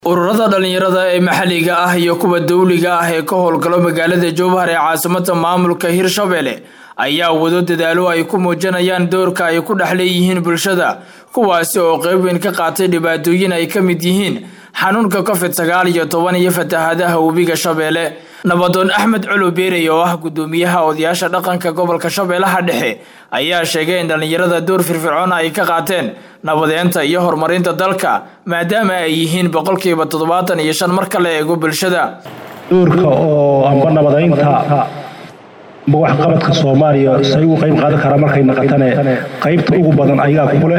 ururada dhalinyarada ee maxalliga ah iyo kuwa dawliga ah ee ka howlgalo magaalada jowhar ee caasimada maamulka hirshabelle ayaa wado dadaalo ay ku muujinayaan doorka ay ku dhex leeyihiin bulshada kuwaasi oo qeyb weyn ka qaatay dhibaatooyin ay ka mid yihiin xanuunka covid sagaal iyo toban iyo fatahaadaha webiga shabeelle nabadoon axmed colo beerey oo ah guddoomiyaha odayaasha dhaqanka gobolka shabeellaha dhexe ayaa sheegay in dhallinyarada door firfircoon ay ka qaateen nabadeenta iyo horumarinta dalka maadaama ay yihiin boqolkiiba toddobaatan iyo shan marka la eego bulshada doorka oo amba nabadaynta amba waxqabadka soomaaliya say ugu qayb qaadan karaa markay naqatane qaybta ugu badan ayagaa kule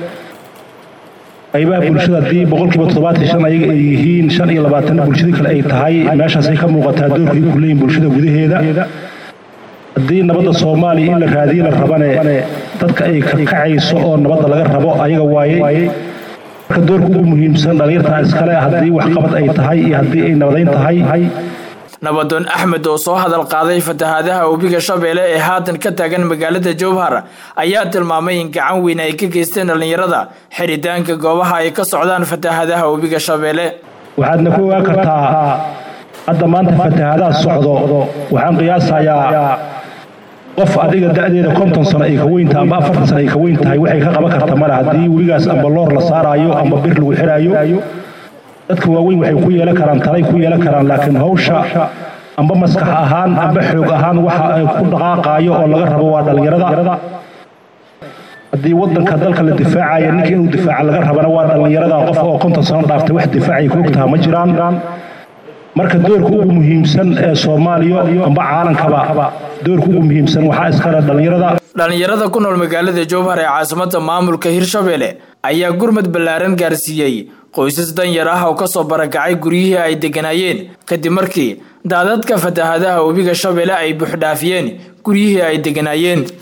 qaybaha bulshada haddii boqolkiiba toddobaatan shan ayaga ay yihiin shan iyo labaatanna bulshadii kale ay tahay meeshaasay ka muuqataa doorka ay ku leeyihin bulshada gudaheeda haddii nabadda soomaaliya in la raadiye la rabane dadka ay ka kacayso oo nabadda laga rabo ayaga waaye marka doorka ugu muhiimsan dhallinyartaa iskale haddii waxqabad ay tahay iyo haddii ay nabadayn tahay nabadoon axmed oo soo hadal qaaday fatahaadaha webiga shabeelle ee haatan ka taagan magaalada jowhar ayaa tilmaamay in gacan weyn ay ka geysteen dhallinyarada xiritaanka goobaha ay ka socdaan fatahaadaha webiga shabeelle waxaadna ku ogaan kartaa hadda maanta fatahaadaha socdo waxaan qiyaasayaa qof adiga da-deeda konton sano ay ka weyntaha amba afartan sano ay ka weyn tahay waxay ka qaban karta male haddii webigaas amba loor la saaraayo amba bir lagu xiraayo dadka waaweyn waxay ku yeelan karaan talay ku yeelan karaan laakiin hawsha amba maskax ahaan amba xoog ahaan waxa ay ku dhaqaaqaayo oo laga rabo waa dhallinyarada haddii wadanka dalka la difaacaya ninka inuu difaaca laga rabana waa dhallinyarada qof oo konton sano dhaaftay wax difaacay ku ogtaha ma jiraan marka doorka ugu muhiimsan ee soomaaliya amba caalankaba doorka ugu muhiimsan waxaa iskale dhallinyarada dhallinyarada ku nool magaalada jowhar ee caasimada maamulka hirshabelle ayaa gurmad ballaaran gaarsiiyey qoysas danyar ah oo kasoo barakacay guryihii ay degganaayeen kadib markii daadadka fatahaadaha webiga shabeelle ay buuxdhaafiyeen guryihii ay degganaayeen